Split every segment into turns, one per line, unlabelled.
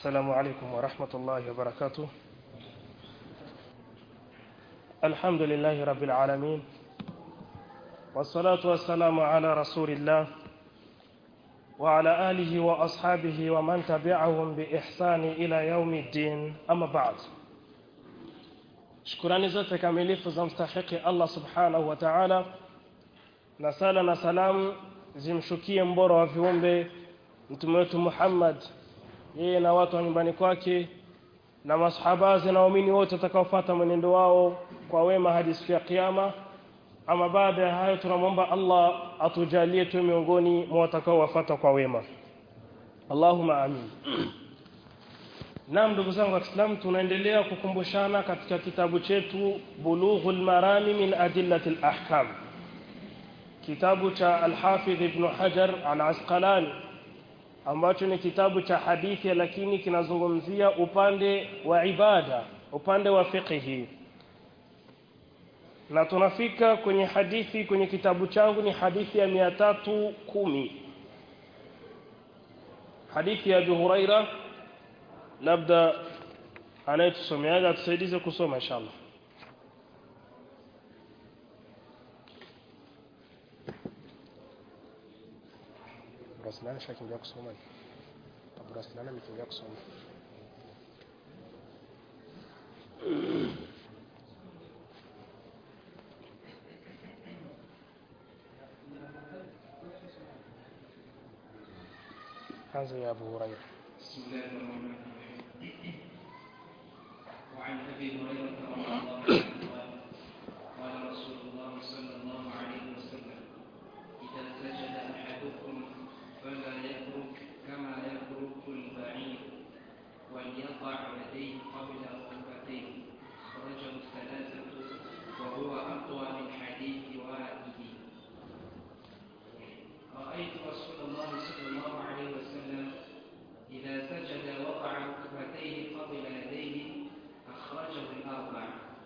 السلام عليكم ورحمة الله وبركاته الحمد لله رب العالمين والصلاة والسلام على رسول الله وعلى آله وأصحابه ومن تبعهم بإحسان إلى يوم الدين أما بعد shukurani zote kamilifu za mstahiki Allah subhanahu wa ta'ala na sala na salamu zimshukie mbora wa viumbe mtume wetu Muhammad yeye na watu wa nyumbani kwake na masahabazi na waumini wote watakaofuata mwenendo wao kwa wema hadi siku ya kiyama ama baada ya hayo tunamwomba Allah atujalie tu miongoni mwa watakaowafuata kwa wema Allahumma amin Naam ndugu zangu waislamu tunaendelea kukumbushana katika kitabu chetu Bulughul Marami min Adillatil Ahkam kitabu cha Al-Hafidh Ibn Hajar Al-Asqalani ambacho ni kitabu cha hadithi lakini kinazungumzia upande wa ibada upande wa fiqhi na tunafika kwenye hadithi kwenye kitabu changu ni hadithi ya 310 hadithi ya Abu Huraira labda anayetusomeaga atusaidize kusoma inshallah Rasulana shakimbia kusoma Abu Rasulana amekimbia kusoma هذا يا أبو هريرة
بسم الله الرحمن الرحيم وعن ابي هريره رضي الله عنه قال قال رسول الله صلى الله عليه وسلم اذا سجد احدكم فلا يترك كما يترك البعير وليضع يديه قبل ركبتيه خرجه الثلاثه وهو اقوى من حديث وائل رايت رسول الله صلى الله عليه وسلم إذا سجد وضع ركبتيه قبل يديه أخرجه الأربع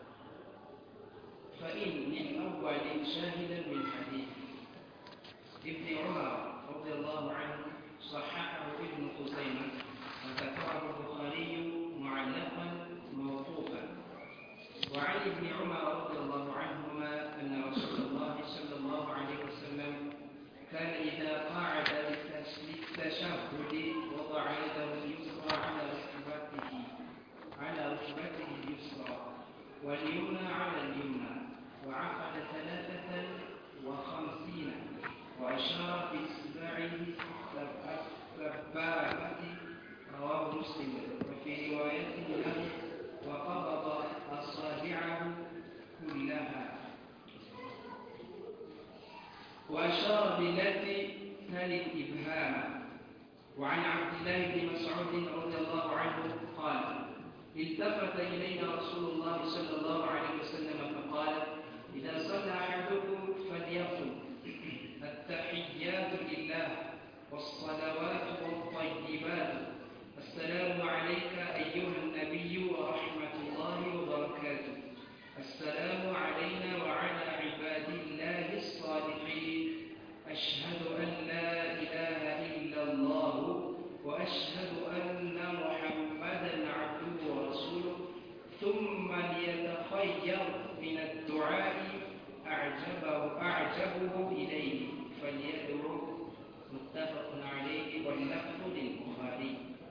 فإن من أول شاهدا من حديث ابن عمر رضي الله عنه صححه ابن خزيمة وذكره البخاري معلقا موقوفا وعن ابن عمر رضي الله عنهما أن رسول الله صلى الله عليه وسلم كان إذا قعد للتشهد وضع يده اليسرى على ركبته على ركبته اليسرى واليمنى على اليمنى وعقد ثلاثة وخمسين وأشار بإصبعه السبابة رواه مسلم وفي رواية له وقبض أصابعه كلها وأشار بالتي تلي الإبهام وعن عبد الله بن مسعود رضي الله عنه قال التفت إلينا رسول الله صلى الله عليه وسلم فقال إذا صلى أحدكم فليقل التحيات لله والصلوات والطيبات السلام عليك أيها النبي ورحمة الله وبركاته السلام علينا وعلى عباد الله الصالحين أشهد أن لا إله إلا الله وأشهد أن محمدا عبده ورسوله ثم ليتخير من الدعاء أعجبه أعجبه إليه فليدعو متفق عليه واللفظ للبخاري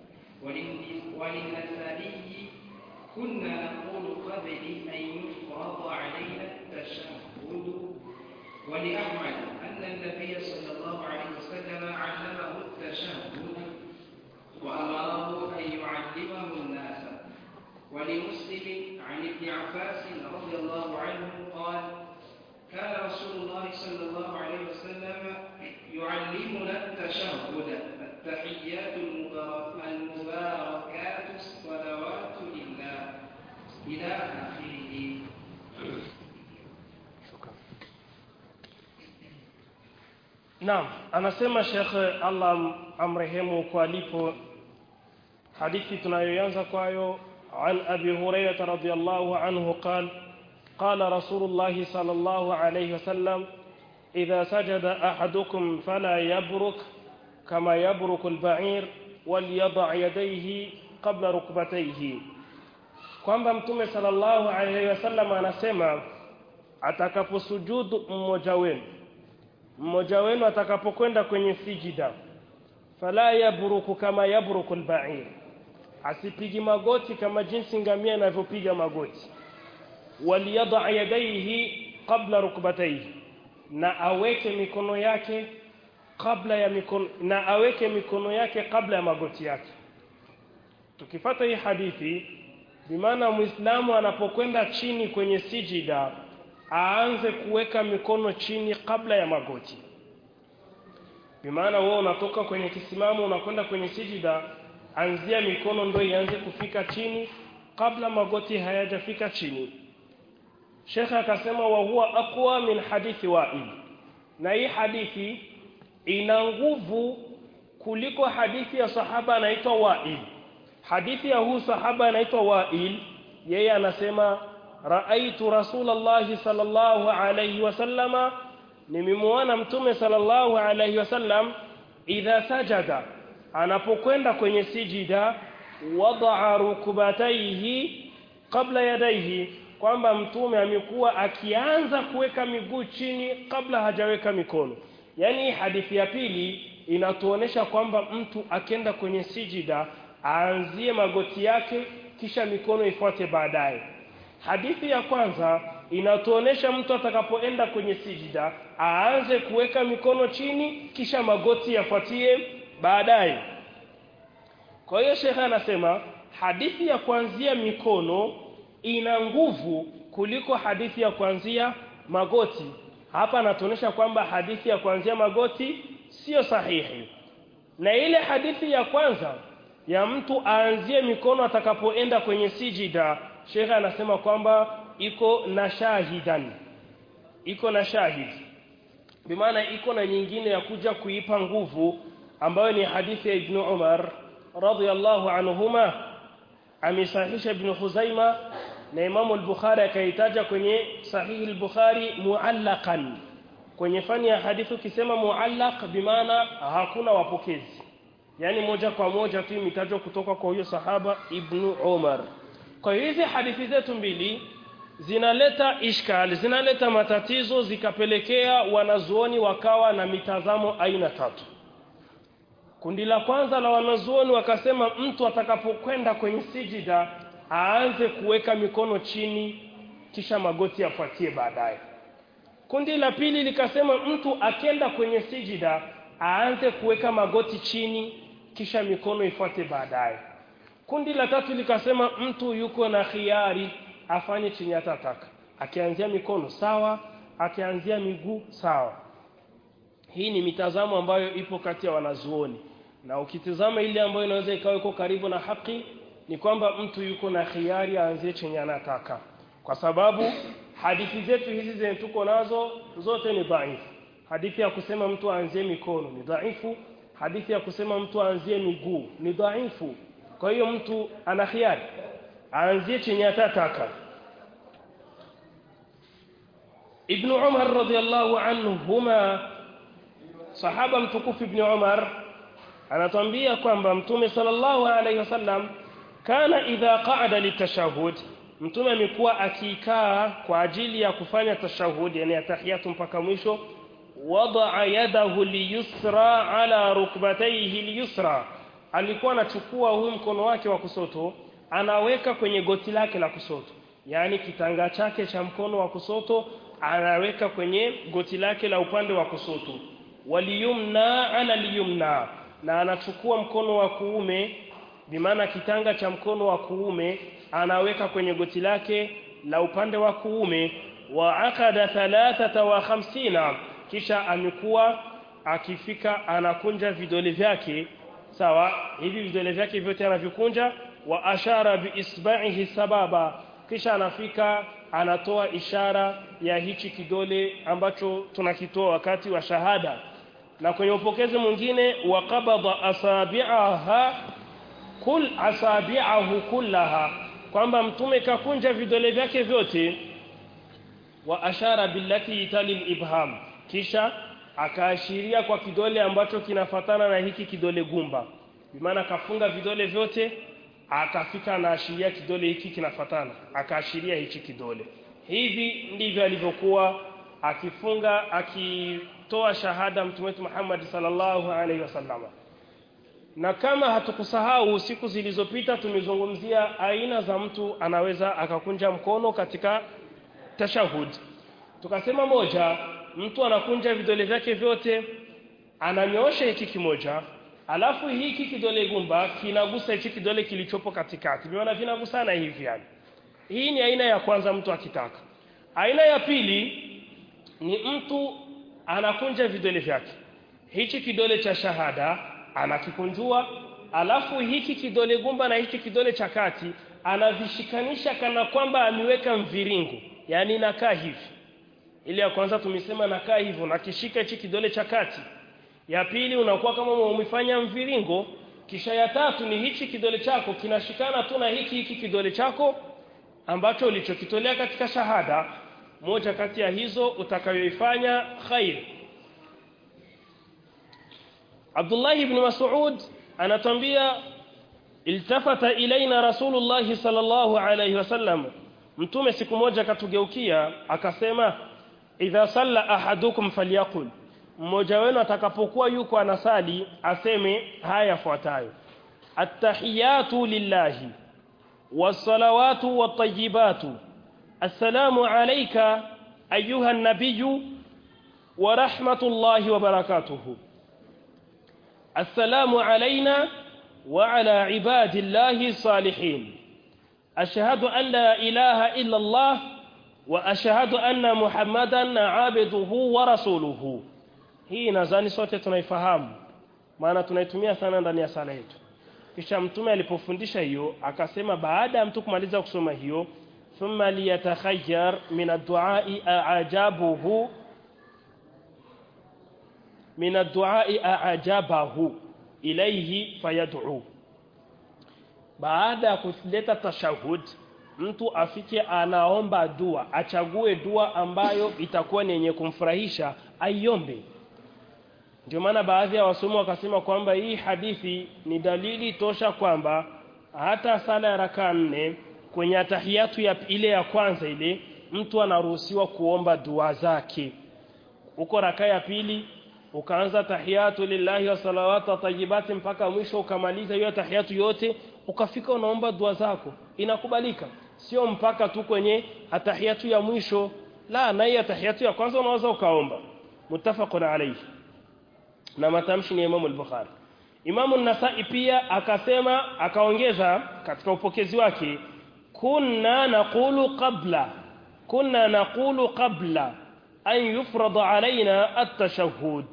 وللنسائي كنا نقول قبل أن يفرض علينا التشهد ولأحمد أن النبي صلى الله عليه وسلم علمه التشهد وأمره أن يعلمه الناس ولمسلم عن ابن عباس رضي الله عنه قال كان رسول الله صلى الله عليه وسلم يعلمنا التشهد التحيات المباركات الصلوات لله إلى آخره
Naam, anasema Sheikh Allah amrehemu kwa alipo hadithi tunayoanza kwayo عن أبي هريرة رضي الله عنه قال قال رسول الله صلى الله عليه وسلم إذا سجد أحدكم فلا يبرك كما يبرك البعير وليضع يديه qabla rukbatayhi kwamba mtume sallallahu alaihi wasallam anasema atakaposujudu mmoja wenu mmoja wenu atakapokwenda kwenye sijida fala yabruku kama yabruku albair asipigi magoti kama jinsi ngamia anavyopiga magoti waliyada yadayhi qabla rukbatayhi na aweke mikono yake kabla ya mikono na aweke mikono yake kabla ya magoti yake tukifata hii hadithi bimaana muislamu anapokwenda chini kwenye sijida aanze kuweka mikono chini kabla ya magoti bimaana wewe unatoka kwenye kisimamo unakwenda kwenye sijida anzia mikono ndio ianze kufika chini kabla magoti hayajafika chini Sheikh akasema wa huwa aqwa min hadithi Wa'il na hii hadithi ina nguvu kuliko hadithi ya sahaba anaitwa Wa'il hadithi ya huu sahaba anaitwa Wa'il yeye anasema raaitu rasulallahi sallallahu alayhi wasallama nimemwona mtume sallallahu alayhi wasallam idha sajada anapokwenda kwenye sijida wadaa rukubataihi kabla yadaihi kwamba mtume amekuwa akianza kuweka miguu chini kabla hajaweka mikono yani hadithi ya pili inatuonesha kwamba mtu akenda kwenye sijida aanzie magoti yake kisha mikono ifuate baadaye hadithi ya kwanza inatuonesha mtu atakapoenda kwenye sijida aanze kuweka mikono chini kisha magoti yafuatie baadaye kwa hiyo shekhe anasema hadithi ya kuanzia mikono ina nguvu kuliko hadithi ya kuanzia magoti hapa anatuonesha kwamba hadithi ya kuanzia magoti sio sahihi na ile hadithi ya kwanza ya mtu aanzie mikono atakapoenda kwenye sijida Sheikh anasema kwamba iko na shahidan iko na shahid bimaana iko na nyingine ya kuja kuipa nguvu ambayo ni hadithi ya Ibn Umar radhiyallahu anhuma amesahihisha Ibn Khuzaima na Imam al-Bukhari akaitaja kwenye sahihi al-Bukhari muallaqan kwenye fani ya hadithi ukisema muallaq bimaana hakuna wapokezi yani moja kwa moja tu imetajwa kutoka kwa huyo sahaba Ibn Umar kwa hiyo hizi hadithi zetu mbili zinaleta ishkal zinaleta matatizo zikapelekea wanazuoni wakawa na mitazamo aina tatu kundi la kwanza la wanazuoni wakasema mtu atakapokwenda kwenye sijida aanze kuweka mikono chini kisha magoti yafuatie baadaye kundi la pili likasema mtu akenda kwenye sijida aanze kuweka magoti chini kisha mikono ifuate baadaye kundi la tatu likasema mtu yuko na khiari afanye chenye atataka akianzia mikono sawa akianzia miguu sawa hii ni mitazamo ambayo ipo kati ya wanazuoni na ukitizama ile ambayo inaweza ikawa iko karibu na haki ni kwamba mtu yuko na khiari aanzie chenye anataka kwa sababu hadithi zetu hizi zenye tuko nazo zote ni dhaifu hadithi ya kusema mtu aanzie mikono ni dhaifu hadithi ya kusema mtu aanzie miguu ni dhaifu kwa hiyo mtu ana khiari aanzie chenye atataka Ibn Umar radhiallahu anhuma sahaba mtukufu Ibn Umar anatuambia kwamba mtume sallallahu alaihi wasallam kana idha qa'ada litashahhud mtume amekuwa akikaa kwa ajili ya kufanya tashahhud yani atahiyatu mpaka mwisho wada'a yadahu liyusra ala rukbatayhi liyusra alikuwa anachukua huu mkono wake wa kusoto anaweka kwenye goti lake la kusoto yani kitanga chake cha mkono wa kusoto anaweka kwenye goti lake la upande wa kusoto waliyumna ala liyumna na anachukua mkono wa kuume bimaana kitanga cha mkono wa kuume anaweka kwenye goti lake la upande wa kuume wa akada thalathata wa khamsina kisha amekuwa akifika anakunja vidole vyake sawa hivi vidole vyake vyote anavikunja wa ashara biisba'ihi sababa kisha anafika anatoa ishara ya hichi kidole ambacho tunakitoa wakati wa shahada na kwenye upokezi mwingine waqabada asabi'aha kul asabi'ahu kullaha kwamba mtume kakunja vidole vyake vyote wa ashara billati italil ibham kisha akaashiria kwa kidole ambacho kinafatana na hiki kidole gumba bimaana kafunga vidole vyote akafika anaashiria kidole hiki kinafatana akaashiria hichi kidole hivi ndivyo alivyokuwa akifunga akitoa shahada mtume wetu Muhammad sallallahu alaihi wasallam na kama hatukusahau siku zilizopita tumezungumzia aina za mtu anaweza akakunja mkono katika tashahud tukasema moja mtu anakunja vidole vyake vyote ananyoosha hiki kimoja alafu hiki kidole gumba kinagusa hiki kidole kilichopo katikati viona vinagusana hivi yani hii ni aina ya kwanza mtu akitaka aina ya pili ni mtu anakunja vidole vyake hichi kidole cha shahada anakikunjua alafu hiki kidole gumba na hiki kidole cha kati anavishikanisha kana kwamba ameweka mviringo yani nakaa hivi ile ya kwanza tumesema nakaa hivyo nakishika hichi kidole cha kati ya pili unakuwa kama umefanya mviringo kisha ya tatu ni hichi kidole chako kinashikana tu na hiki hiki kidole chako ambacho ulichokitolea katika shahada moja kati ya hizo utakayoifanya khair Abdullah ibn Mas'ud anatambia iltafata ilaina Rasulullah sallallahu alayhi wasallam mtume siku moja katugeukia akasema idha salla ahadukum falyaqul mmoja wenu atakapokuwa yuko anasali aseme haya yafuatayo attahiyatu lillahi wassalawatu wattayibatu assalamu alayka ayuha an-nabiyyu wa rahmatullahi wa barakatuhu السلام علينا وعلى عباد الله الصالحين أشهد أن لا إله إلا الله وأشهد أن محمدا عبده ورسوله hii nadhani sote tunaifahamu maana tunaitumia sana ndani ya sala yetu kisha mtume alipofundisha hiyo akasema baada ya mtu kumaliza kusoma hiyo thumma liyatakhayyar min ad-du'a'i a'jabuhu min ad-du'a'i a'jabahu ilayhi fayad'u baada ya kuleta tashahud mtu afike anaomba dua achague dua ambayo itakuwa ni yenye kumfurahisha aiombe ndio maana baadhi ya wasomi wakasema kwamba hii hadithi ni dalili tosha kwamba hata sala ya raka nne kwenye tahiyatu ya ile ya kwanza ile mtu anaruhusiwa kuomba dua zake uko raka ya pili ukaanza tahiyatu lillahi wa salawatu tayyibati mpaka mwisho ukamaliza hiyo tahiyatu yote ukafika unaomba dua zako inakubalika sio mpaka tu kwenye atahiyatu ya mwisho la na hiyo tahiyatu ya kwanza unaweza ukaomba muttafaqun alayhi na matamshi ni Imam al-Bukhari Imam an-Nasa'i pia akasema akaongeza katika upokezi wake kunna naqulu qabla kunna naqulu qabla an yufrada alaina at-tashahhud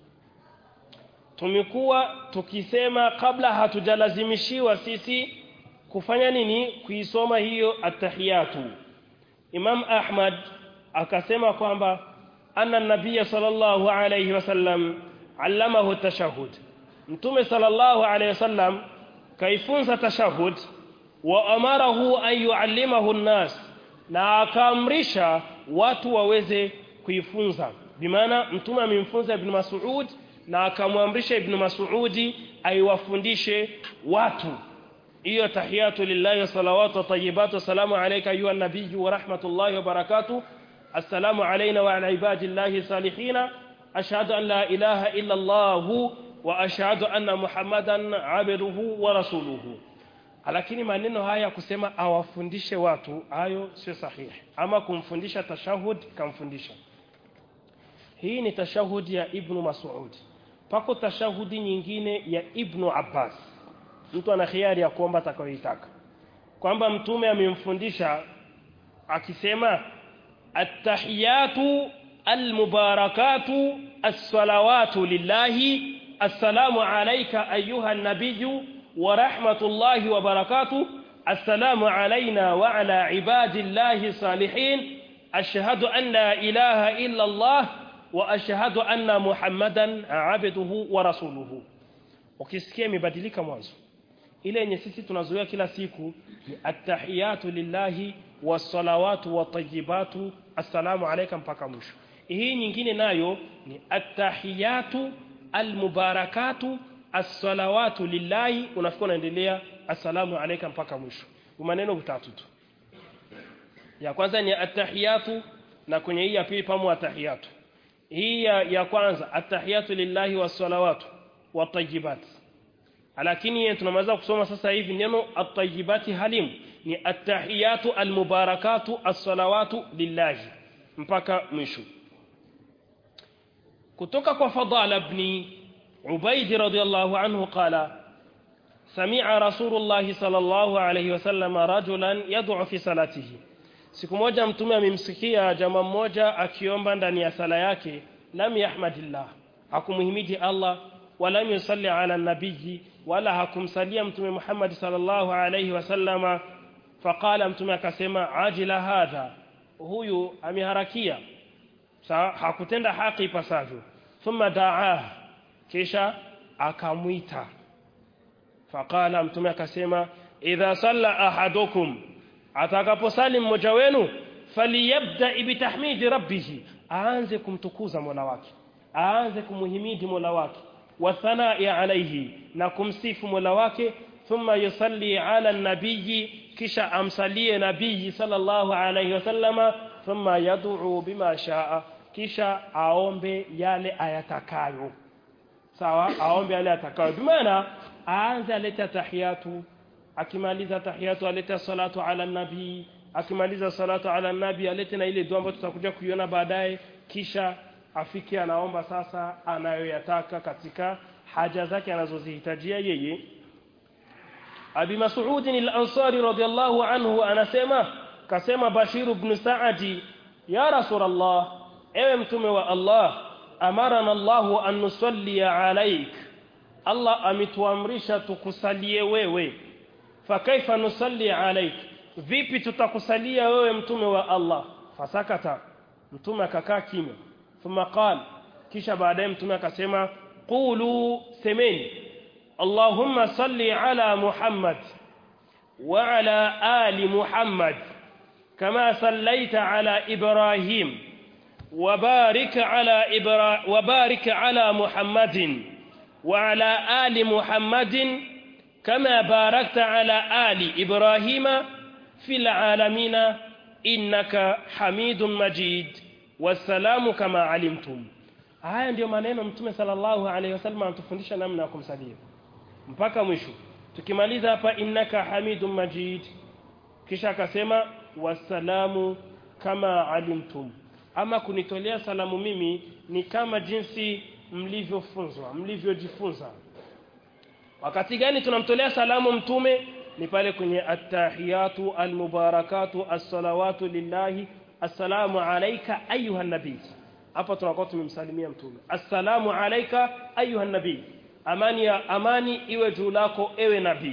tumekuwa tukisema kabla hatujalazimishiwa sisi kufanya nini kuisoma hiyo at-tahiyatu Imam Ahmad akasema kwamba anna nabiyya sallallahu alayhi wasallam allamahu tashahud mtume sallallahu alayhi wasallam kaifunza tashahud wa amarahu an yuallimahu an-nas na akaamrisha watu waweze kuifunza bimaana mtume amemfunza ibn Mas'ud na akamwamrisha ibn Mas'udi aiwafundishe watu hiyo tahiyatu lillahi wa salawatu wa tayyibatu salamu alayka ayuha nabiyyu wa rahmatullahi wa barakatuh assalamu alayna wa ala ibadillahi salihina ashhadu an la ilaha illa allah wa ashhadu anna muhammadan abduhu wa rasuluhu lakini maneno haya kusema awafundishe watu hayo sio sahihi ama kumfundisha tashahud kamfundisha hii ni tashahudi ya ibnu mas'ud pako tashahudi nyingine ya ibnu abbas mtu ana khiari ya kuomba atakayoitaka kwamba mtume amemfundisha akisema attahiyatu almubarakatu as-salawatu lillahi assalamu alayka ayuha an-nabiyyu wa rahmatullahi wa barakatuh assalamu alayna wa ala ibadillahi salihin ashhadu an la ilaha illa allah wa ashhadu anna muhammadan abduhu wa rasuluhu ukisikia imebadilika mwanzo ile yenye sisi tunazoea kila siku ni attahiyatu lillahi wassalawatu watayibatu assalamu alayka mpaka mwisho hii nyingine nayo ni attahiyatu almubarakatu as-salawatu lillahi unafika unaendelea assalamu alayka mpaka mwisho maneno vitatu tu ya kwanza ni attahiyatu na kwenye hii ya pili pamo attahiyatu hii ya, ya kwanza attahiyatu lillahi was-salawatu wat-tayyibat lakini tunamaliza kusoma sasa hivi neno at-tayyibati halim ni attahiyatu al-mubarakatu as-salawatu lillahi mpaka mwisho kutoka kwa fadala ibn ubayd radiyallahu anhu qala سمع رسول الله صلى الله عليه وسلم رجلا يدعو في صلاته siku moja mtume amemsikia jamaa mmoja akiomba ndani ya sala yake lam yahmadillah hakumuhimidi Allah wala yusalli ala nabiyyi wala hakumsalia mtume Muhammad sallallahu alayhi wasallama faqala mtume akasema ajila hadha huyu ameharakia sawa hakutenda haki ipasavyo thumma daa kisha akamwita faqala mtume akasema idha salla ahadukum atakaposali mmoja wenu faliyabda bitahmidi rabbih aanze kumtukuza mola wake aanze kumuhimidi mola wake wa thanai alayhi na kumsifu mola wake thumma yusalli ala nabiyyi kisha amsalie nabii sallallahu alayhi wasallama thumma yad'u bima shaa kisha aombe yale ayatakayo sawa aombe yale atakayo bimaana aanze aleta tahiyatu akimaliza tahiyatu aleta salatu ala nabii akimaliza salatu ala nabii alete na ile dua ambayo tutakuja kuiona baadaye kisha afike anaomba sasa anayoyataka katika haja zake anazozihitajia yeye Abi Mas'ud al-Ansari radiyallahu anhu anasema kasema Bashir ibn Sa'di ya Rasulullah ewe mtume wa Allah amarana Allah an nusalli alayk Allah ametuamrisha tukusalie wewe fakaifa nusalli alayk vipi tutakusalia wewe mtume wa Allah fasakata mtume akakaa kimya thumma qala kisha baadaye mtume akasema qulu semeni Allahumma salli ala Muhammad wa ala ali Muhammad kama sallaita ala Ibrahim وبارك على إبرا وبارك على محمد وعلى آل محمد كما باركت على آل إبراهيم في العالمين إنك حميد مجيد والسلام كما علمتم haya ndio maneno mtume sallallahu alaihi wasallam anatufundisha namna ya kumsalia mpaka mwisho tukimaliza hapa innaka hamidum majid kisha akasema wasalamu kama alimtum ama kunitolea salamu mimi ni kama jinsi mlivyofunzwa mlivyojifunza wakati gani tunamtolea salamu mtume ni pale kwenye attahiyatu almubarakatu assalawatu lillahi assalamu alayka ayuha nabii hapa tunakuwa tumemsalimia mtume assalamu alayka ayuha nabii amani ya amani iwe juu lako ewe nabii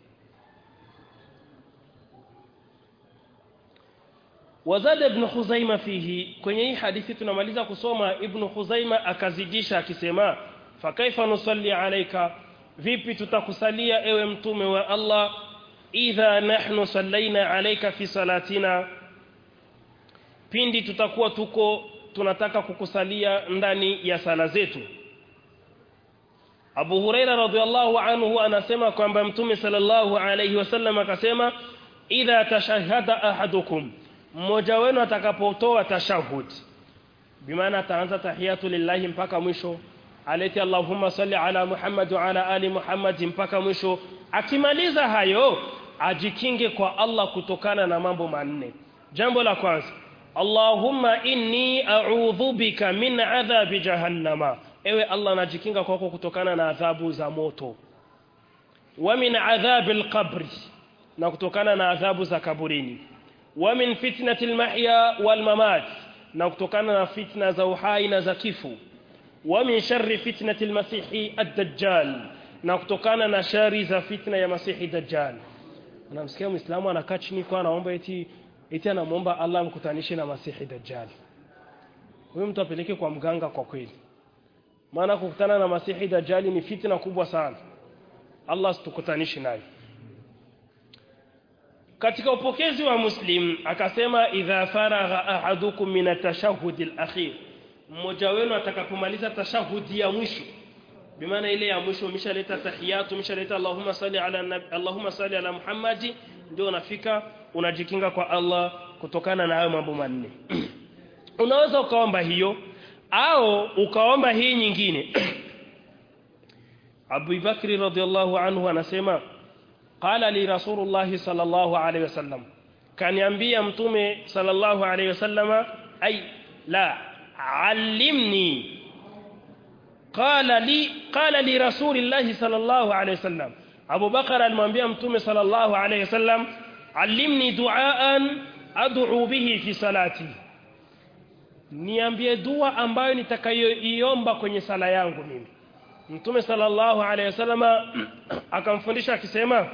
wazada ibn khuzaima fihi kwenye hii hadithi tunamaliza kusoma ibn khuzaima akazidisha akisema fakaifa nusalli alayka vipi tutakusalia ewe mtume wa Allah idha nahnu sallaina alayka fi salatina pindi tutakuwa tuko tunataka kukusalia ndani ya sala zetu Abu Huraira radhiallahu anhu anasema kwamba mtume sallallahu alayhi wasallam akasema idha tashahhada ahadukum mmoja wenu atakapotoa tashahud bimaana ataanza tahiyatu lillahi mpaka mwisho aleti allahumma salli ala muhammad wa ala ali muhammad mpaka mwisho akimaliza hayo ajikinge kwa Allah kutokana na mambo manne jambo la kwanza Allahumma inni a'udhu bika min adhabi jahannama ewe Allah najikinga kwako kutokana na adhabu za moto wa min adhabi alqabri na kutokana na adhabu za kaburini wa min fitnati almahya walmamat na kutokana na fitna za uhai na za kifo wa min sharri fitnati almasihi ad-dajjal na kutokana na shari za fitna ya masihi dajjal unamsikia muislamu anakaa chini kwa anaomba eti eti anamwomba Allah amkutanishe na masihi dajjal huyo mtu apeleke kwa mganga kwa kweli maana kukutana na masihi dajjal ni fitna kubwa sana Allah situkutanishe naye katika upokezi wa muslim akasema idha faragha ahadukum min at-tashahhud al-akhir mmoja wenu atakapomaliza tashahudi ya mwisho bimaana ile ya mwisho umeshaleta tahiyatu umeshaleta Allahumma salli ala nabi, Allahumma salli ala Muhammadi ndio unafika unajikinga kwa Allah kutokana na hayo mambo manne unaweza ukaomba hiyo au ukaomba hii nyingine Abu Bakri radhiallahu anhu anasema qala li Rasulullah sallallahu alayhi wasallam kaniambia mtume sallallahu alayhi wasallama ay la allimni qala li qala li Rasulillah sallallahu alayhi wasallam Abu Bakar alimwambia mtume sallallahu alayhi wasallam allimni duaan ad'u bihi fi salati niambie dua ambayo nitakayoiomba kwenye sala yangu mimi Mtume sallallahu alayhi wasallama akamfundisha akisema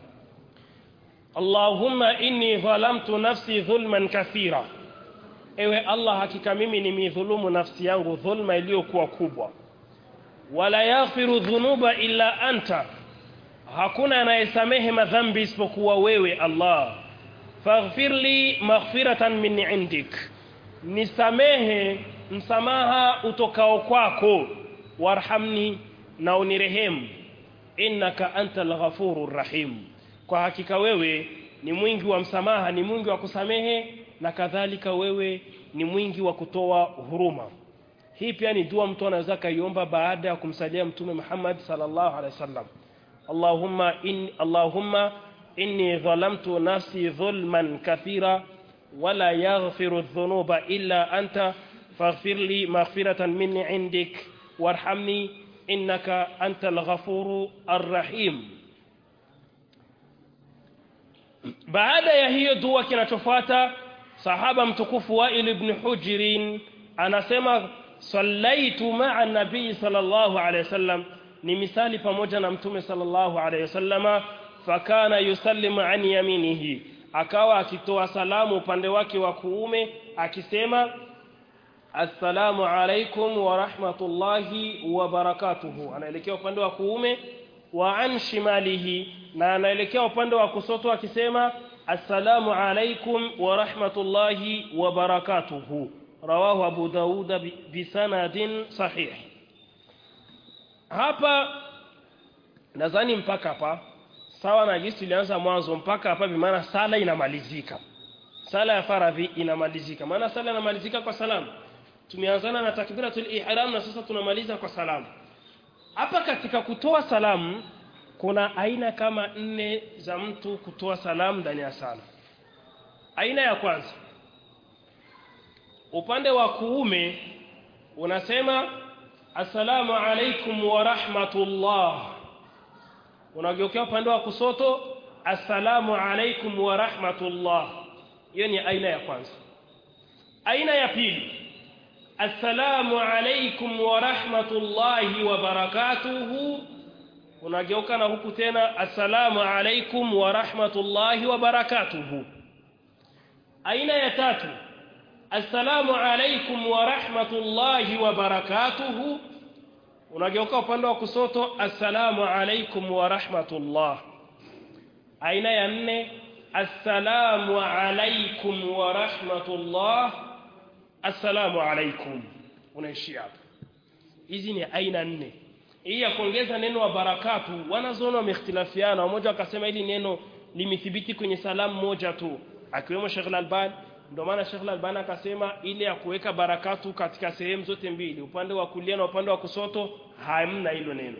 Allahumma inni dhalamtu nafsi dhulman kathira Ewe Allah hakika mimi nimidhulumu nafsi yangu dhulma iliyokuwa kubwa wala yaghfiru dhunuba illa anta hakuna anayesamehe madhambi isipokuwa wewe Allah faghfir li maghfiratan min indik nisamehe msamaha utokao kwako warhamni na unirehemu innaka antal ghafurur rahim kwa hakika wewe ni mwingi wa msamaha ni mwingi wa kusamehe na kadhalika wewe ni mwingi wa kutoa huruma hii pia ni dua mtu anaweza kaiomba baada ya kumsalia mtume Muhammad sallallahu alaihi wasallam Allahumma in Allahumma inni dhalamtu nafsi dhulman kathira wala yaghfiru dhunuba illa anta faghfir li maghfiratan min indik warhamni innaka antal ghafuru arrahim baada ya hiyo dua kinachofuata sahaba mtukufu Wail ibn Hujrin anasema sallaitu ma'a nabii sallallahu alayhi wasallam ni misali pamoja na mtume sallallahu alayhi wasallama fakana yusallimu an yaminihi akawa akitoa salamu upande wake wa kuume akisema assalamu alaikum wa rahmatullahi wa barakatuhu anaelekea upande wa kuume wa an shimalihi na anaelekea upande wa kusoto akisema assalamu alaikum wa rahmatullahi wa barakatuhu rawahu abu dauda bisanadin sahih hapa nadhani mpaka hapa sawa na jinsi tulianza mwanzo mpaka hapa bimaana sala inamalizika sala ya faradhi inamalizika maana sala inamalizika kwa salamu tumeanzana na takbiratul ihram na sasa tunamaliza kwa salamu hapa katika kutoa salamu kuna aina kama nne za mtu kutoa salamu ndani ya sala aina ya kwanza upande wa kuume unasema assalamu alaikum wa rahmatullah unageukea upande wa kusoto assalamu alaikum wa rahmatullah hiyo ni aina ya kwanza aina ya pili assalamu alaikum wa rahmatullahi wa barakatuhu unageuka na huku tena assalamu alaikum wa rahmatullahi wa barakatuhu aina ya tatu assalamu alaikum wa rahmatullahi wa barakatuhu unageuka upande wa kusoto assalamu alaikum wa rahmatullah aina ya nne assalamu alaikum wa rahmatullah assalamu alaikum unaishia hapo hizi ni aina nne hii ya kuongeza neno wa barakatu wanazoona wamehtilafiana mmoja akasema hili neno limethibiti kwenye salamu moja tu akiwemo Sheikh Al-Albani ndio maana Sheikh Al-Albani akasema ile ya kuweka barakatu katika sehemu zote mbili upande wa kulia na upande wa kusoto hamna hilo neno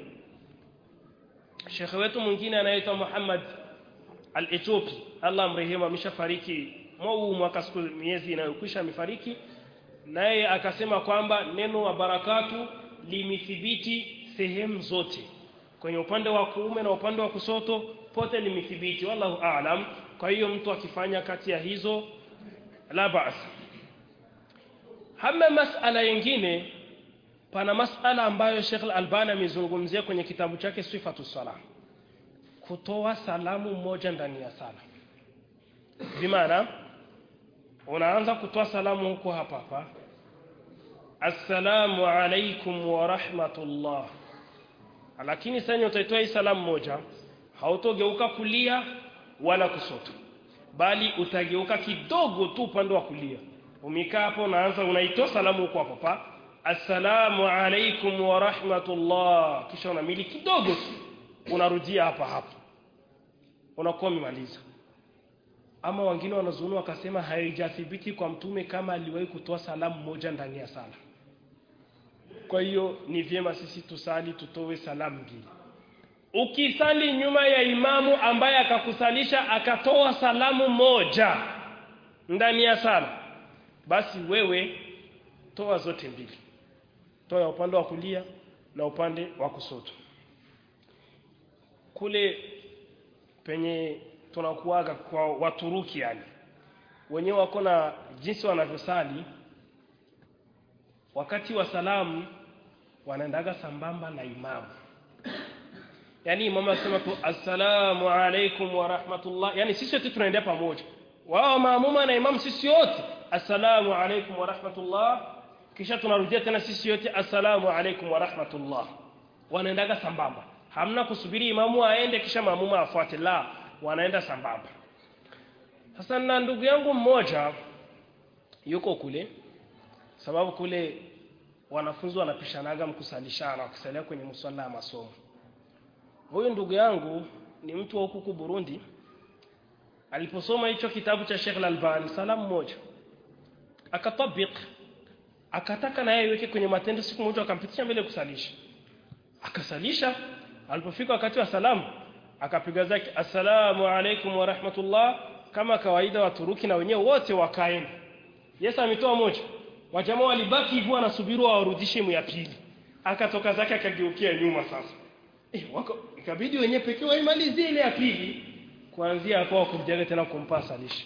Sheikh wetu mwingine anaitwa Muhammad Al-Ethiopi Allah mrehemu ameshafariki mwau mwaka siku miezi inayokwisha amefariki naye akasema kwamba neno wa barakatu limethibiti sehemu zote kwenye upande wa kuume na upande wa kusoto pote limethibiti wallahu aalam kwa hiyo mtu akifanya kati ya hizo la baas hama masala yengine pana masala ambayo Sheikh Al-Albani amezungumzia kwenye kitabu chake Sifatu Salah kutoa salamu moja ndani ya sala bimaana unaanza kutoa salamu huko hapa hapa assalamu alaikum wa rahmatullah lakini sasa utaitoa hii salamu moja hautogeuka kulia wala kusoto bali utageuka kidogo tu upande wa kulia umekaa hapo unaanza unaitoa salamu huko hapo hapa assalamu alaikum wa rahmatullah kisha unamili kidogo tu unarudia hapa hapa unakuwa umemaliza ama wengine wanazunua wakasema haijathibiti kwa mtume kama aliwahi kutoa salamu moja ndani ya sala kwa hiyo ni vyema sisi tusali tutoe salamu mbili ukisali nyuma ya imamu ambaye akakusalisha akatoa salamu moja ndani ya sala basi wewe toa zote mbili toa ya upande wa kulia na upande wa kushoto kule penye tunakuaga kwa waturuki yani wenyewe wako na jinsi wanavyosali wakati wa salamu wanaendaga sambamba na imamu yani imamu asema tu assalamu alaikum wa rahmatullah yani sisi wote tunaendea pamoja wao maamuma na imamu sisi wote assalamu alaikum wa rahmatullah kisha tunarudia tena sisi yote assalamu alaikum wa rahmatullah wanaendaga sambamba hamna kusubiri imamu aende kisha maamuma afuate la wanaenda sambamba sasa na ndugu yangu mmoja yuko kule sababu kule wanafunzi wanapishanaga mkusalishana wakisalia kwenye mswala ya masomo huyu ndugu yangu ni mtu wa huku Burundi aliposoma hicho kitabu cha Sheikh Al-Albani salamu moja akatabik akataka na yeye iweke kwenye matendo siku moja akampitisha mbele kusalisha akasalisha alipofika wakati wa salamu akapiga zake assalamu alaikum wa rahmatullah kama kawaida waturuki na wenyewe wote wakaenda Yesu ametoa moja wajamaa walibaki hivyo wanasubiri warudishe mu ya pili akatoka zake akageukia nyuma sasa eh wako ikabidi wenyewe pekee waimalizie ile ya pili kuanzia hapo wakujaga tena kumpa salisha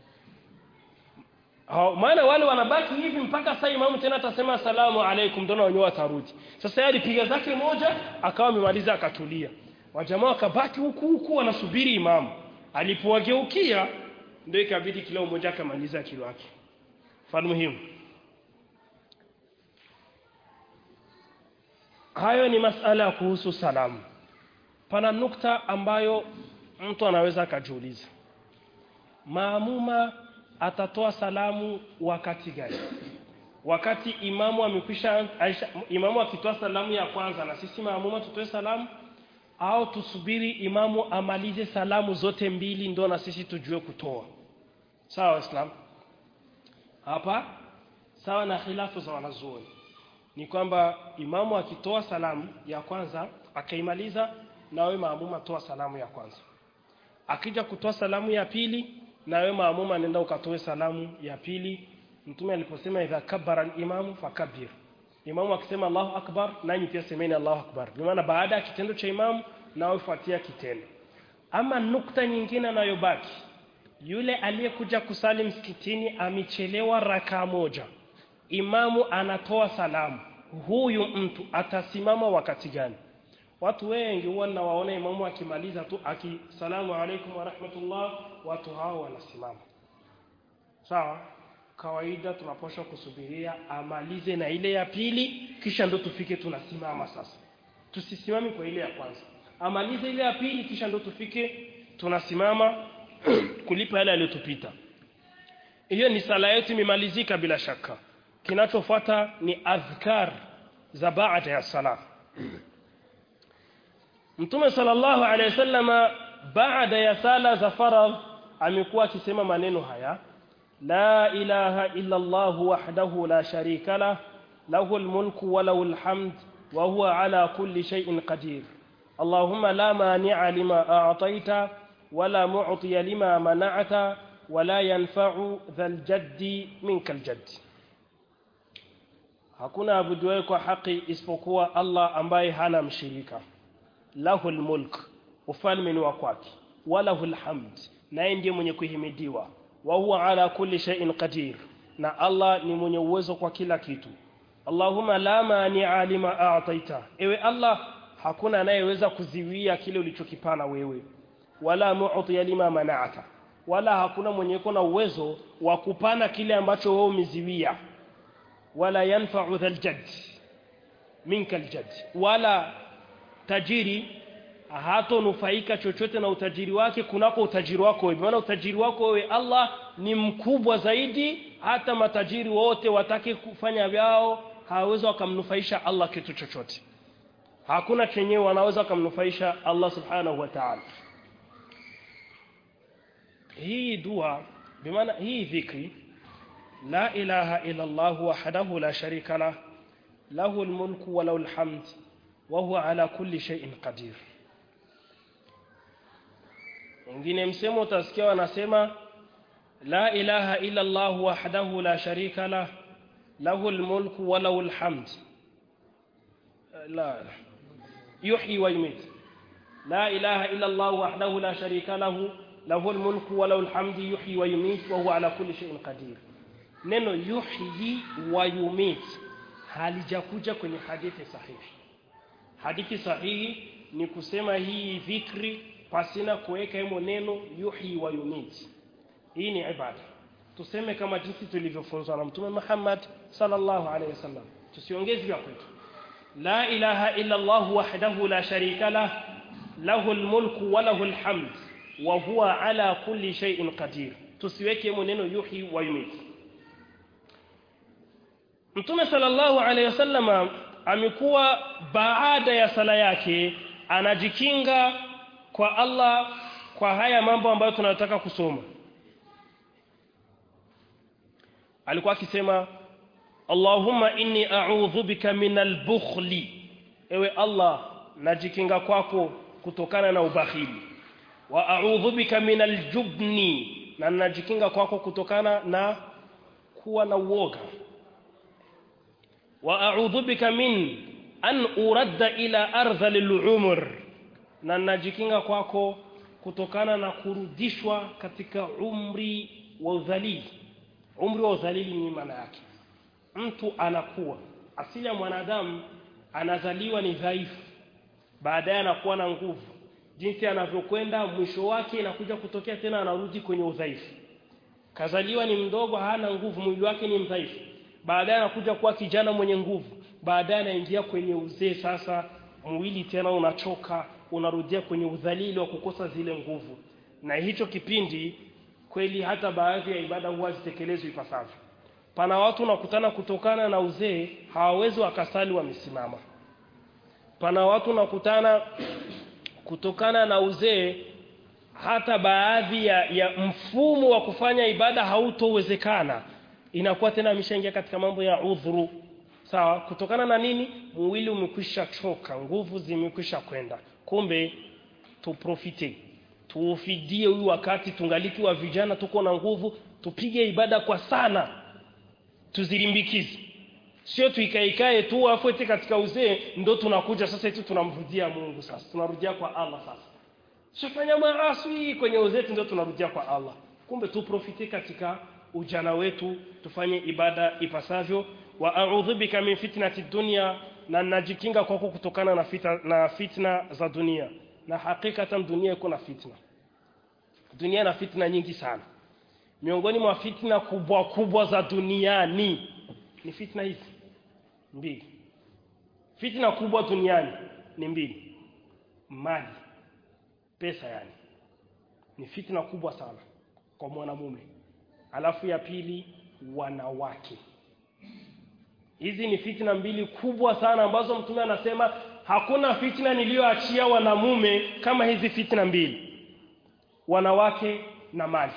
Hao maana wale wanabaki hivi mpaka saa imamu tena atasema asalamu alaikum ndio wenyewe watarudi. Sasa yeye alipiga zake moja akawa amemaliza akatulia. Wajamaa wakabaki huku huku wanasubiri imamu. Alipowageukia ndio ikabidi kila mmoja akamaliza kilo yake. Mfano muhimu. Hayo ni masala ya kuhusu salamu. Pana nukta ambayo mtu anaweza akajiuliza. Maamuma atatoa salamu wakati gani wakati imamu amekwisha imamu akitoa salamu ya kwanza na sisi maamuma tutoe salamu au tusubiri imamu amalize salamu zote mbili ndo na sisi tujue kutoa sawa waislamu hapa sawa na khilafu za wanazuoni ni kwamba imamu akitoa salamu ya kwanza akaimaliza na wewe maamuma toa salamu ya kwanza akija kutoa salamu ya pili na wewe maamuma nenda ukatoe salamu ya pili mtume aliposema idha kabbara al-imamu fakabbir imamu akisema Allahu akbar nanyi pia semeni Allahu akbar kwa maana baada ya kitendo cha imamu na ufuatia kitendo ama nukta nyingine anayobaki yule aliyekuja kusali msikitini amechelewa raka moja imamu anatoa salamu huyu mtu atasimama wakati gani watu wengi huwa nawaona imamu akimaliza tu akisalamu alaikum wa rahmatullah watu hao wanasimama sawa kawaida tunapaswa kusubiria amalize na ile ya pili kisha ndo tufike tunasimama sasa tusisimame kwa ile ya kwanza amalize ile ya pili kisha ndo tufike tunasimama kulipa yale aliyotupita hiyo ni sala yetu imemalizika bila shaka kinachofuata ni adhkar za baada ya sala Mtume sallallahu alaihi wasallama baada ya sala za faradh amekuwa akisema maneno haya la ilaha illa Allah wahdahu la sharika lah lahul mulku wa lahul hamd wa huwa ala kulli shay'in qadir Allahumma la mani'a lima a'tayta wa la mu'tiya lima mana'ta wa la yanfa'u dhal jaddi minkal jaddi Hakuna abuduwe kwa haki isipokuwa Allah ambaye hana mshirika lahu mulk ufalme ni wa kwake walahu alhamd naye ndiye mwenye kuhimidiwa wa huwa ala kulli shay'in qadir na Allah ni mwenye uwezo kwa kila kitu Allahumma la mani'a lima a'taita ewe Allah hakuna anayeweza kuziwia kile ulichokipana wewe wala mu'tiya lima mana'ata wala hakuna mwenye uko na uwezo wa kupana kile ambacho wewe umeziwia wala yanfa'u dhal jadd minka aljadd wala tajiri hatonufaika chochote na utajiri wake kunako utajiri wako wewe maana utajiri wako wewe Allah ni mkubwa zaidi hata matajiri wote watake kufanya vyao hawawezi wakamnufaisha Allah kitu chochote hakuna chenye wanaweza wakamnufaisha Allah subhanahu wa ta'ala hii dua bimaana hii dhikri la ilaha illa Allah wahdahu la sharika lah lahu almulku wa lahu alhamd wa huwa ala kulli shay'in qadir wengine msemo utasikia wanasema la ilaha illa Allah wahdahu la sharika lah lahu almulku wa lahu alhamd la yuhyi wa yumit la ilaha illa Allah wahdahu la sharika lahu lahu almulku wa lahu alhamd yuhyi wa yumit wa huwa ala kulli shay'in qadir neno yuhyi wa yumit halijakuja kwenye hadithi sahihi hadithi sahihi ni kusema hii dhikri pasina kuweka himo neno yuhyi wa yumit hii ni ibada tuseme kama jinsi tulivyofunzwa na mtume Muhammad sallallahu alaihi wasallam tusiongeze vya kwetu la ilaha illa Allah wahdahu la sharika lah lahu almulku wa lahu alhamd wa huwa ala kulli shay'in qadir tusiweke himo neno yuhyi wa yumit Mtume sallallahu alaihi wasallama amekuwa baada ya sala yake anajikinga kwa Allah kwa haya mambo ambayo tunataka kusoma. Alikuwa akisema Allahumma inni a'udhu bika minal bukhli. Ewe Allah najikinga kwako kutokana na ubakhili. Wa a'udhu bika minal jubni na najikinga kwako kutokana na kuwa na uoga. واعوذ بك من an uradda ila ardhalil umr na najikinga kwako kutokana na kurudishwa katika umri wa udhalili umri wa udhalili ni maana yake mtu anakuwa asili ya mwanadamu anazaliwa ni dhaifu baadaye anakuwa na nguvu jinsi anavyokwenda mwisho wake inakuja kutokea tena anarudi kwenye udhaifu kazaliwa ni mdogo hana nguvu mwili wake ni mdhaifu baadaye anakuja kuwa kijana mwenye nguvu baadaye anaingia kwenye uzee sasa mwili tena unachoka unarudia kwenye udhalili wa kukosa zile nguvu na hicho kipindi kweli hata baadhi ya ibada huwa zitekelezwi ipasavyo pana watu nakutana kutokana na uzee hawawezi wakasali wamesimama pana watu nakutana kutokana na uzee hata baadhi ya, ya mfumo wa kufanya ibada hautowezekana inakuwa tena ameshaingia katika mambo ya udhuru sawa kutokana na nini mwili umekwisha choka nguvu zimekwisha kwenda kumbe tuprofite tuufidie huyu wakati tungaliki wa vijana tuko na nguvu tupige ibada kwa sana tuzilimbikize sio tuikaikae tu afu eti katika uzee ndo tunakuja sasa eti tunamrudia Mungu sasa tunarudia kwa Allah sasa sifanya maasi kwenye uzee ndio tunarudia kwa Allah kumbe tuprofite katika ujana wetu tufanye ibada ipasavyo wa a'udhu bika min fitnati dunya na najikinga kwako kutokana na fitna, na fitna za dunia na hakikatan dunia iko na fitna dunia na fitna nyingi sana miongoni mwa fitna kubwa kubwa za duniani ni fitna hizi mbili fitna kubwa duniani ni mbili mali pesa yani ni fitna kubwa sana kwa mwanamume alafu ya pili wanawake hizi ni fitna mbili kubwa sana ambazo mtume anasema hakuna fitna niliyoachia wanamume kama hizi fitna mbili wanawake na mali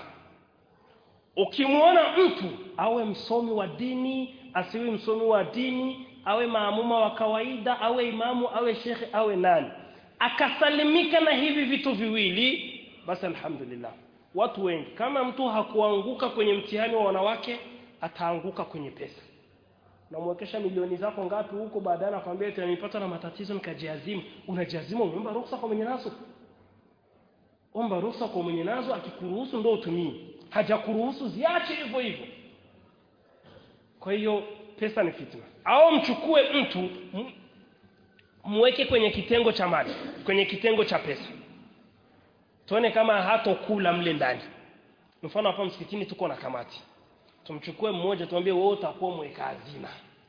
ukimwona mtu awe msomi wa dini asiwe msomi wa dini awe maamuma wa kawaida awe imamu awe shekhe awe nani akasalimika na hivi vitu viwili basi alhamdulillah watu wengi kama mtu hakuanguka kwenye mtihani wa wanawake ataanguka kwenye pesa namwekesha milioni zako ngapi huko baadaye anakwambia eti nilipata na matatizo nikajiazimu unajiazimu umeomba ruhusa kwa mwenye nazo omba ruhusa kwa mwenye nazo akikuruhusu ndio utumie hajakuruhusu ziache hivyo hivyo kwa hiyo pesa ni fitna au mchukue mtu mweke kwenye kitengo cha mali kwenye kitengo cha pesa tuone kama hatokula mle ndani mfano hapa msikitini tuko na kamati tumchukue mmoja tumwambie wewe utakuwa mweka hazina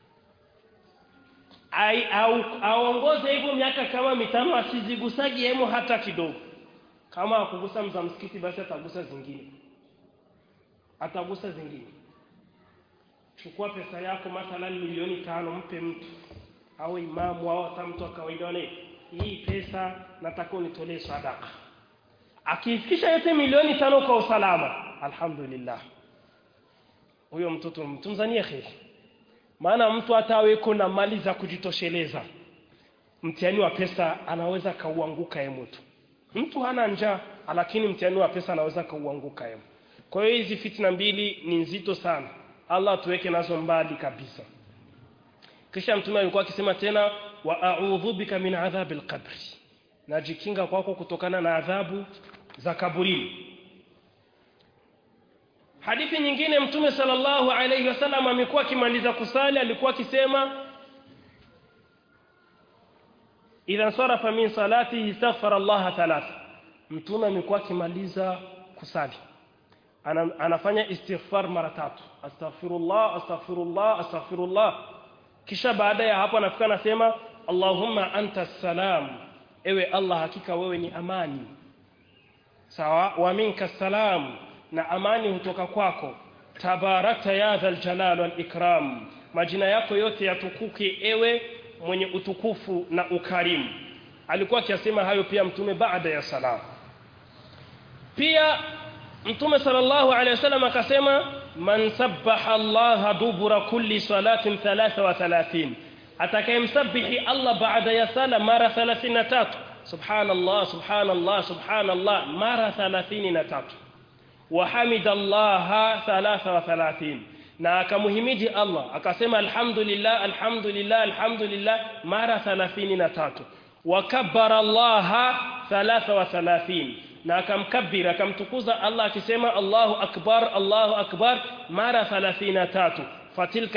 ai au aongoze hivyo miaka kama mitano asizigusagi hemo hata kidogo kama akugusa mza msikiti basi atagusa zingine atagusa zingine chukua pesa yako mathalan milioni tano mpe mtu au imamu au hata mtu wa kawaida wale hii pesa nataka unitolee sadaka akifikisha yote milioni tano kwa usalama alhamdulillah huyo mtoto mtunzanie kheri maana mtu hata aweko na mali za kujitosheleza mtihani wa pesa anaweza kauanguka ye mtu mtu hana njaa lakini mtihani wa pesa anaweza kauanguka ye kwa hiyo hizi fitna mbili ni nzito sana Allah tuweke nazo mbali kabisa kisha mtume alikuwa akisema tena wa a'udhu bika min adhabil qabri najikinga kwako kutokana na adhabu za kaburini hadithi nyingine mtume sallallahu alayhi wasallam amekuwa akimaliza kusali alikuwa akisema idha sarafa min salatihi istaghfara Allah thalath mtume amekuwa akimaliza kusali Ana, anafanya istighfar mara tatu astaghfirullah astaghfirullah astaghfirullah kisha baada ya hapo anafika anasema Allahumma anta salam ewe Allah hakika wewe ni amani sawa wa minka salam na amani hutoka kwako tabarakta ya dhal jalal wal ikram majina yako yote yatukuke ewe mwenye utukufu na ukarimu alikuwa akisema hayo pia mtume baada ya salam pia mtume sallallahu alaihi wasallam akasema man sabbaha Allah dubura kulli salatin 33 atakayemsabihi Allah baada ya sala mara 33 subhanallah subhanallah subhanallah mara 33 وحمد الله 33 na akamuhimidi Allah akasema alhamdulillah alhamdulillah alhamdulillah mara 33 wakabbara Allah 33 na akamkabira akamtukuza Allah akisema Allahu akbar Allahu akbar mara 33 fatilka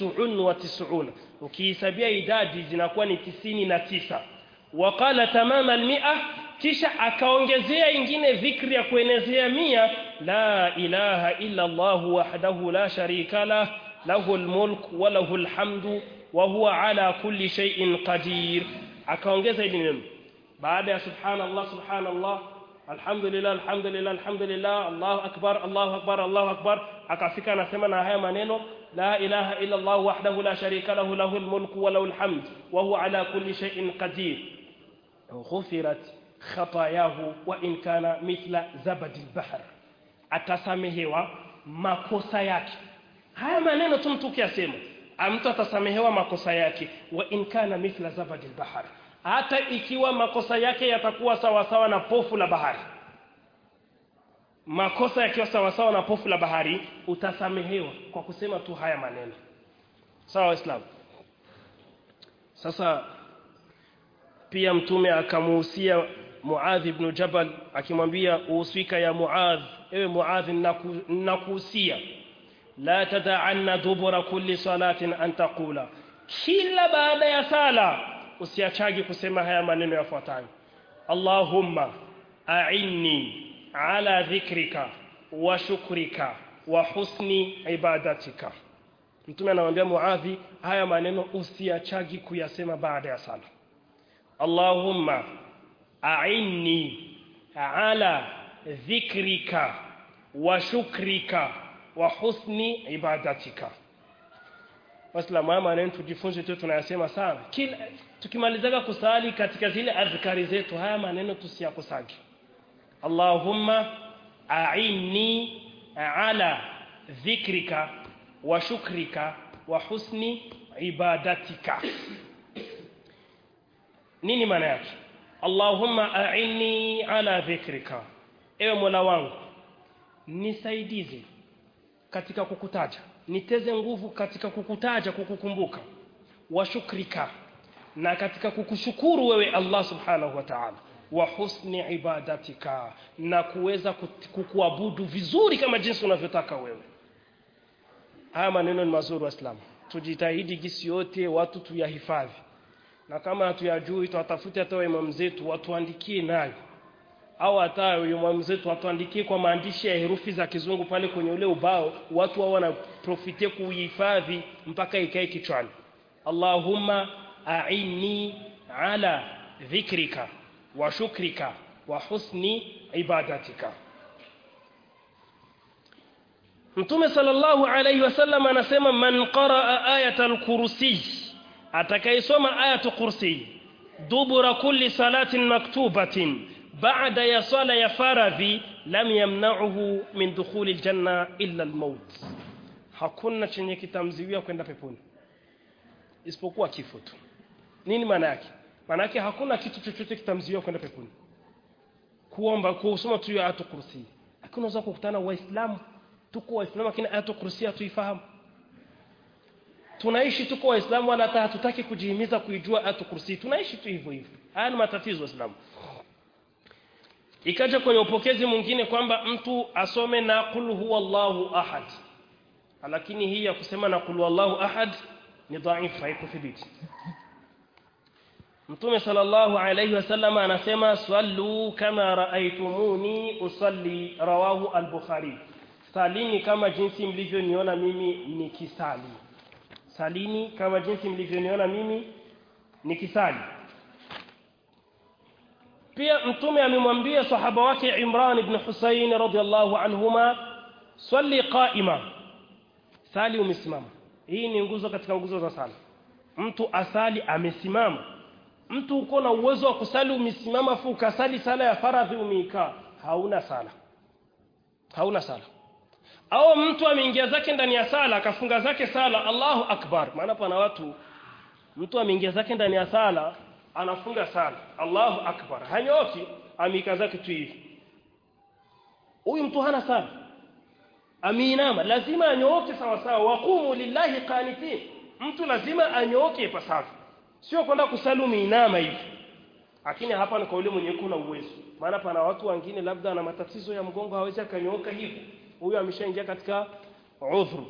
99 ukihesabia idadi zinakuwa ni 99 waqala tamama almi'a kisha akaongezea ingine dhikri ya kuenezea mia la ilaha illa Allah wahdahu la sharika lah lahu almulk wa lahu alhamdu wa huwa ala kulli shay'in qadir akaongeza hili neno baada ya subhanallah subhanallah alhamdulillah alhamdulillah alhamdulillah Allahu akbar Allahu akbar Allahu akbar akafika anasema na haya maneno la ilaha illa Allah wahdahu la sharika lahu lahu almulku wa lahu alhamd wa huwa ala kulli shay'in qadir ghufirat khatayahu wa in kana mithla zabadi albahr atasamehewa makosa yake haya maneno tu mtu ukiyasema mtu atasamehewa makosa yake wa in kana mithla zabadi albahr hata ikiwa makosa yake yatakuwa sawa sawa na pofu la bahari makosa yakiwa sawa sawa na pofu la bahari utasamehewa kwa kusema tu haya maneno sawa waislamu sasa pia mtume akamuhusia Muadh ibn Jabal akimwambia uswika ya Muadh ewe Muadh nakuhusia la tada'anna dubura kulli salatin an taqula kila baada ya sala usiachagi kusema haya maneno yafuatayo Allahumma a'inni ala dhikrika wa shukrika wa husni ibadatika Mtume anamwambia Muadhi haya maneno usiachagi kuyasema baada ya sala Allahumma a'inni ala dhikrika wa shukrika wa husni ibadatika Waislamu haya maneno tujifunze tu tunayasema sana kila tukimalizaga kusali katika zile adhkari zetu haya maneno tusiyakusage Allahumma a'inni ala dhikrika wa shukrika wa husni ibadatika nini maana yake Allahumma a'inni ala dhikrika ewe Mola wangu nisaidize katika kukutaja niteze nguvu katika kukutaja kukukumbuka wa shukrika na katika kukushukuru wewe Allah subhanahu wa ta'ala wa husni ibadatika na kuweza kukuabudu vizuri kama jinsi unavyotaka wewe haya maneno ni mazuri waislamu tujitahidi gisi yote watu tuyahifadhi na kama hatuyajui tuwatafute hata imam zetu watuandikie nayo au hata imam zetu watuandikie kwa maandishi ya herufi za kizungu pale kwenye ule ubao watu wao wanaprofitie kuihifadhi mpaka ikae kichwani Allahumma a'inni ala dhikrika wa shukrika wa husni ibadatika Mtume sallallahu alayhi wasallam anasema man qaraa ayatal kursi atakayesoma ayatul kursi dubura kulli salatin maktubatin baada ya sala ya faradhi lam yamna'uhu min dukhuli aljanna illa almaut hakuna chenye kitamziwia kwenda peponi isipokuwa kifo tu nini maana yake maana yake hakuna kitu chochote kitamziwia kwenda peponi kuomba kusoma tu ya ayatul kursi lakini unaweza kukutana waislamu tuko waislamu lakini ayatul kursi hatuifahamu tunaishi tuko waislamu wala hata hatutaki kujihimiza kuijua ayatul kursi tunaishi tu hivyo hivyo haya ni matatizo waislamu ikaja kwenye upokezi mwingine kwamba mtu asome na qul huwallahu ahad lakini hii ya kusema na qul huwallahu ahad ni dhaifu haikuthibiti Mtume sallallahu alayhi wasallam anasema sallu kama raaitumuni usalli rawahu al-Bukhari salini kama jinsi mlivyoniona mimi nikisali salini kama jinsi mlivyoniona mimi nikisali pia mtume amemwambia sahaba wake Imran ibn Husayn radhiyallahu anhuma swali qaima sali umesimama hii ni nguzo katika nguzo za sala mtu asali amesimama mtu uko na uwezo wa kusali umesimama fu ukasali sala ya faradhi umeikaa hauna sala hauna sala au mtu ameingia zake ndani ya sala akafunga zake sala Allahu akbar maana pana watu mtu ameingia zake ndani ya sala anafunga sala Allahu akbar hanyoki amika zake tu hivi huyu mtu hana sala aminama lazima anyooke sawa sawa waqumu lillahi qanitin mtu lazima anyooke ipasavyo sio kwenda kusali umeinama hivi lakini hapa ni kwa yule mwenye kuna uwezo maana pana watu wengine labda ana matatizo ya mgongo hawezi akanyooka hivi huyo ameshaingia katika udhuru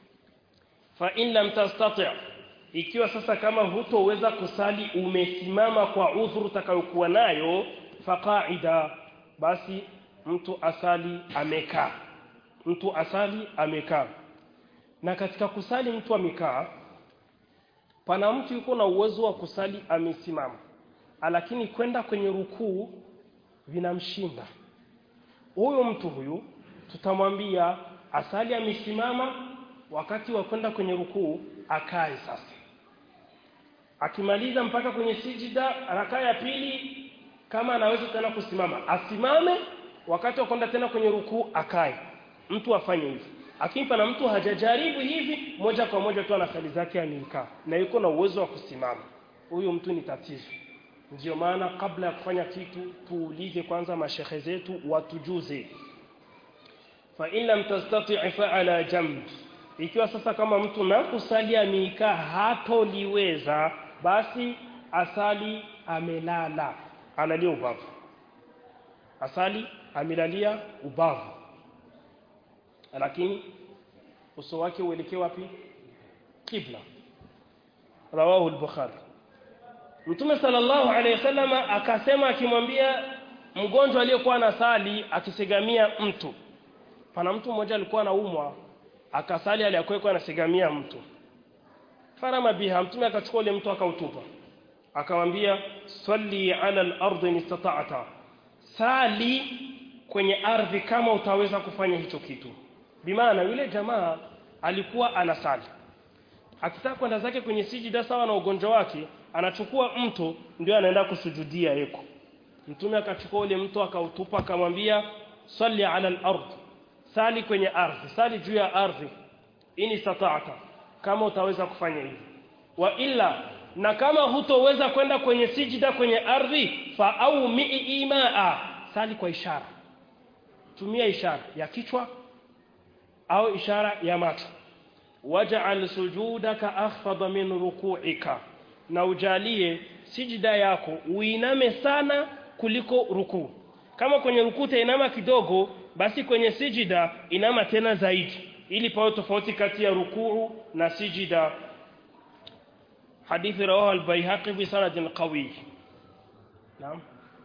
fa in lam tastati' ikiwa sasa kama hutoweza kusali umesimama kwa udhuru utakayokuwa nayo faqaida basi mtu asali amekaa mtu asali amekaa na katika kusali mtu amekaa pana mtu yuko na uwezo wa kusali amesimama lakini kwenda kwenye rukuu vinamshinda huyo mtu huyu tutamwambia asali amesimama wakati wa kwenda kwenye rukuu akae sasa akimaliza mpaka kwenye sijida rakaa ya pili kama anaweza tena kusimama asimame wakati wa kwenda tena kwenye rukuu akae mtu afanye hivi lakini pana mtu hajajaribu hivi moja kwa moja tu ana sali zake amekaa na yuko na uwezo wa kusimama huyu mtu ni tatizo ndio maana kabla ya kufanya kitu tuulize kwanza mashehe zetu watujuze fa in lam tastati' fa ala jamb ikiwa sasa kama mtu na kusali amekaa hatoliweza basi asali amelala analia ubavu asali amelalia ubavu lakini uso wake uelekee wapi kibla rawahu al-bukhari Mtume sallallahu alayhi wasallam akasema akimwambia mgonjwa aliyekuwa anasali akisegamia mtu. Pana mtu mmoja alikuwa anaumwa akasali aliyakuwa anasegamia mtu. Farama biha mtume akachukua ule mtu akautupa. Akamwambia salli ala al-ardi istata'ta. Sali kwenye ardhi kama utaweza kufanya hicho kitu. Bimaana yule jamaa alikuwa anasali. Akitaka kwenda zake kwenye sijida sawa na ugonjwa wake anachukua mto ndio anaenda kusujudia yeko mtume akachukua ule mto akautupa akamwambia salli ala al-ard sali kwenye ardhi sali juu ya ardhi ini sata'ata kama utaweza kufanya hivi wa illa na kama hutoweza kwenda kwenye sijida kwenye ardhi fa au mi'i imaa sali kwa ishara tumia ishara ya kichwa au ishara ya macho waj'al sujudaka akhfada min ruku'ika na ujalie sijida yako uiname sana kuliko rukuu kama kwenye rukuu tainama kidogo basi kwenye sijida inama tena zaidi ili pawe tofauti kati ya rukuu na sijida hadithi rawahu al-baihaqi bi sanadin qawi naam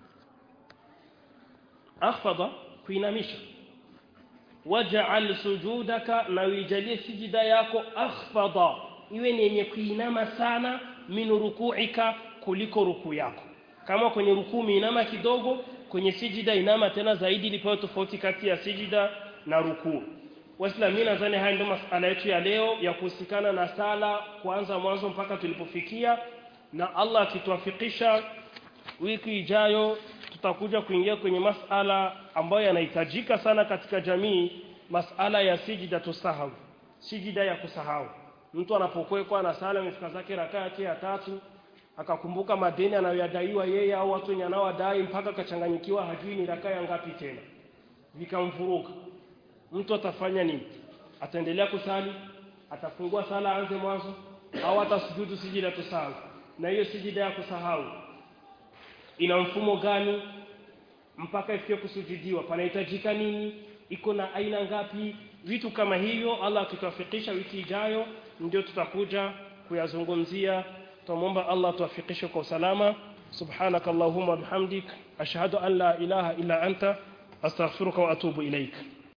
akhfada kuinamisha waj'al sujudaka na ujalie sijida yako akhfada iwe ni yenye kuinama sana min ruku'ika kuliko rukuu yako kama kwenye rukuu inama kidogo kwenye sijida inama tena zaidi ilipewa tofauti kati ya sijida na rukuu waislamu mimi nadhani haya ndio masala yetu ya leo ya kuhusikana na sala kuanza mwanzo mpaka tulipofikia na Allah akituafikisha wiki ijayo tutakuja kuingia kwenye masala ambayo yanahitajika sana katika jamii masala ya sijida tusahau sijida ya kusahau mtu anapokuwa na sala imefika zake rakaa yake ya tatu akakumbuka madeni anayoyadaiwa yeye au watu wenye anaowadai mpaka akachanganyikiwa hajui ni rakaa ya ngapi tena vikamvuruga mtu atafanya nini ataendelea kusali atafungua sala aanze mwanzo au atasujudu sijida tusahau na hiyo sijida ya kusahau ina mfumo gani mpaka ifikie kusujudiwa panahitajika nini iko na aina ngapi vitu kama hivyo Allah akituafikisha wiki ijayo ndio tutakuja kuyazungumzia tumomba Allah tuafikishe kwa usalama subhanakallahumma bihamdik ashhadu an la ilaha illa anta astaghfiruka wa atubu ilaika